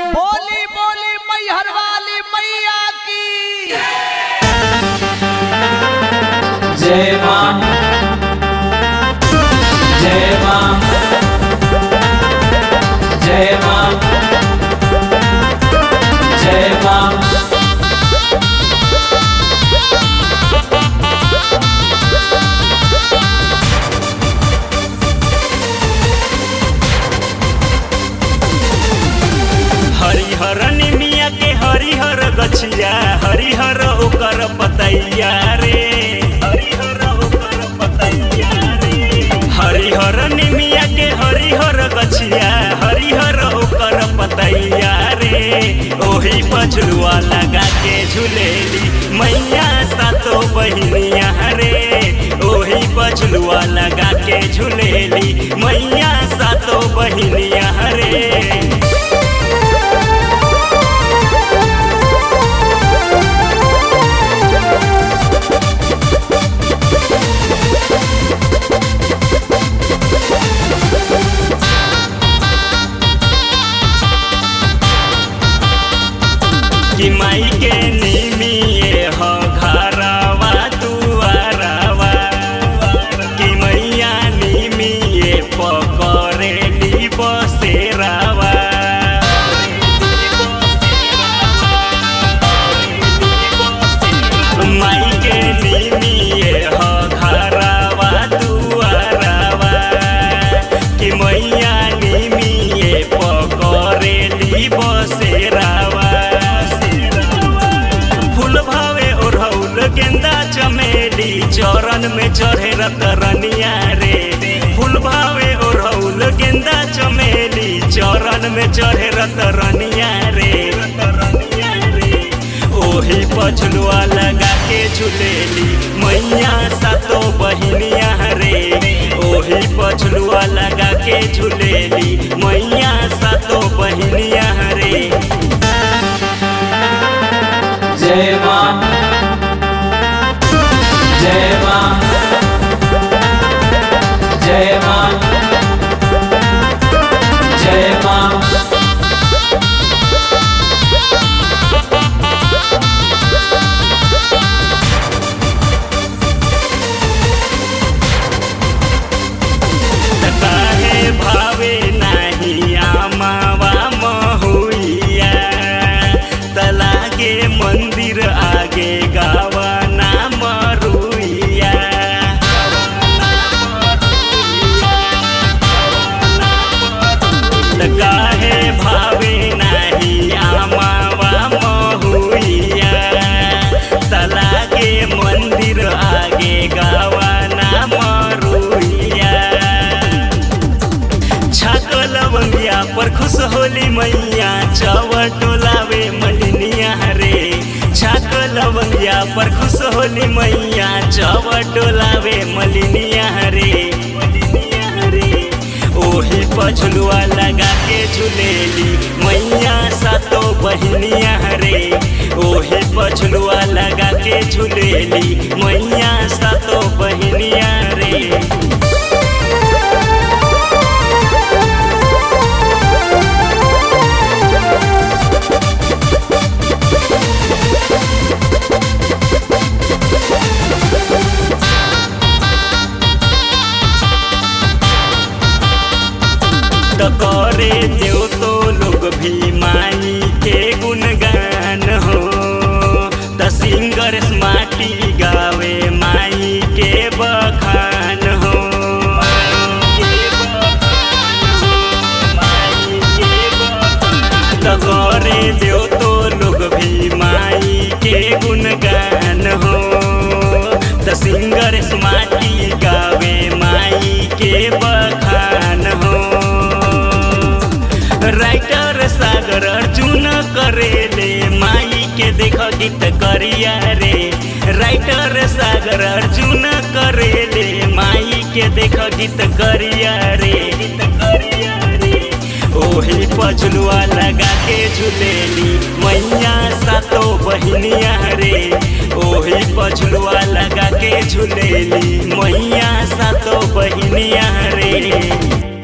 बोली बोली मैहर वाली मैया की जय मां जय मां जय मां जय मां हरिहर निमिया के हरिहर गछिया हरिहर ओकर पतैया रे हरिहर ओकर पतैया रे हरिहर निमिया के हरिहर गछिया हरिहर ओकर पतैया रे ओही पछलुआ लगा के झुलेली मैया सातो बहिनिया रे ओही पछलुआ लगा के झुलेली मैया सातो बहिनिया रे कि माई के निमिए हो घरवा दुआरवा कि मैया निमिए पकड़े ली बसेरावा माई के निमिए हो घरवा दुआरवा कि मैया निमिए पकड़े ली बसेरावा फूल भावे ओढ़ौल गेंदा चमेली चरण में चढ़े रतरनिया रे फूल भावे ओढ़ौल गेंदा चमेली चरण में चढ़े रतरनिया रे ओही पछलुआ लगा के झुलेली मैया सातो बहिनिया रे ओही पछलुआ लगा के झुलेली मैया सातो बहिनिया रे जय मां जय मां जय मां जय मां काहे भावे नाही आमावा महुइया तलागे मंदिर आगे गावा ना मरुइया त काहे भावे नाही आमावा महुइया तलागे मंदिर आगे गावा ना मरुइया छाक लवंगिया पर खुश होली मैया चवर टोलावे मलिनिया रे छाक लवंगिया पर खुश होली मैया चवर टोलावे मलिनिया रे ओही पछलुआ लगा के झुलेली मैया सातो बहिनिया रे ओही पछलुआ लगा के झुलेली मैया सातो बहिनिया रे त करे देव तो लोग भी माई के गुणगान हो त सिंगर माटी गावे माई के बखान हो त करे देव तो लोग भी माई के गुणगान हो त सिंगर माटी गावे माई के बखान हो राइटर सागर अर्जुन करेले माई के देख गीत करिया रे राइटर सागर अर्जुन करेले माई के देख गीत करिया रे गीत करिया रे ओही पछलुआ लगा के झुलेली मैया सातो बहिनिया रे ओही पछलुआ लगा के झुलेली मैया सातो बहिनिया रे